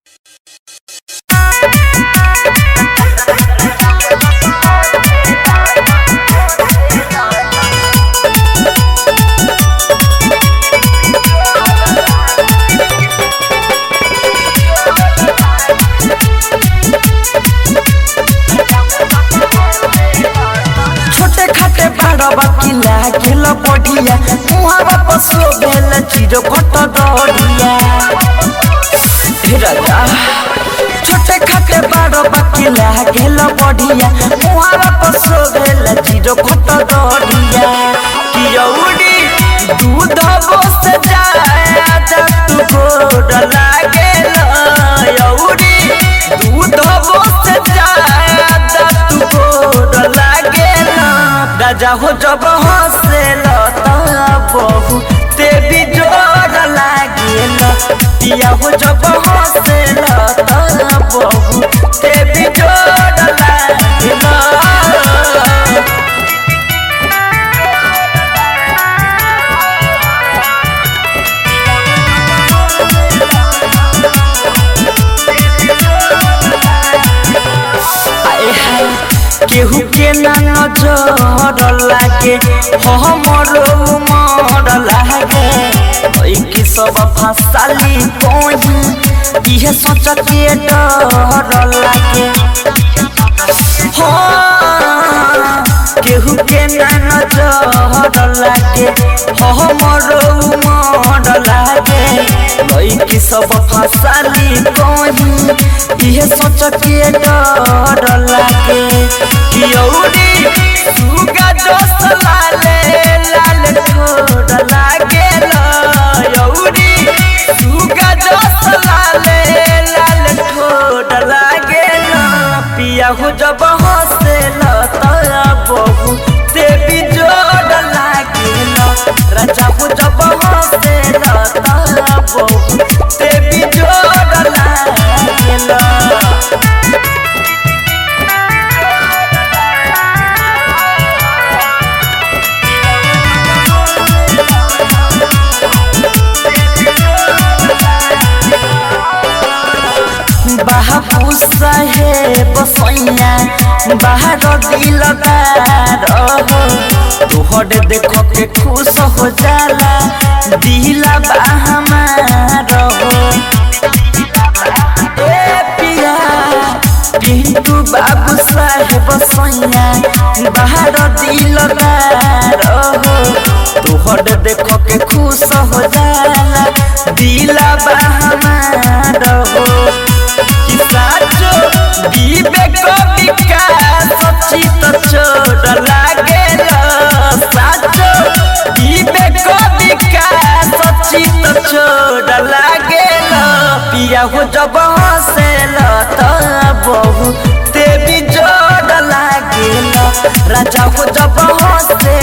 छोटे खाटे बाड़बा किला खेल बढ़िया मुहावा पशु भेल चिरो कट दौड़िया हे राजा छोटे खाटे बाड़बा किला खेल बढ़िया मुहावा पशु भेल चिरो कट दौड़िया कियौड़ी दूध बस जाए आजा तू गोड़ लागेल यौड़ी दूध बस जाए आजा तू गोड़ लागेल राजा हो जब हंसेल बहु ते भी जोर लागेल पिया हो जब हंसेल बहु ते भी जोर लागेल आए हाय केहू के ना नजर लागे हमर उमर लागे ओइ की सब फसाली कोही इहे सोच के डर लागे हाँ, केहू के ना नजर लागे हमर उमर लागे ओइ की सब फसाली कोही इहे सोच के डर लागे कियौरी सुगा दोस्त लाले लाल ठोर लागे यौरी सुगा दोस्त लाले लाल ठोर लागे पिया हो जब हंसेल तया बहु ते भी जोर लागे राजा हो जब हंसेल तया बहु ते भी जोर लागे बाबू साहेब सैया बाहर दिलदार हो तोहर देख के खुश हो जाला दिला बा हमार हो ए पिया पिंटू बाबू साहेब सैया बाहर दिलदार हो तोहर देख के खुश हो जाला दिला बा हमार हो कि साचो विवेक विकास चित छोड़ लागेल साचो विवेक विकास चित छोड़ लागेल पिया हो जब हंसेल त बहु ते भी जोड़ लागेल राजा हो जब हंसे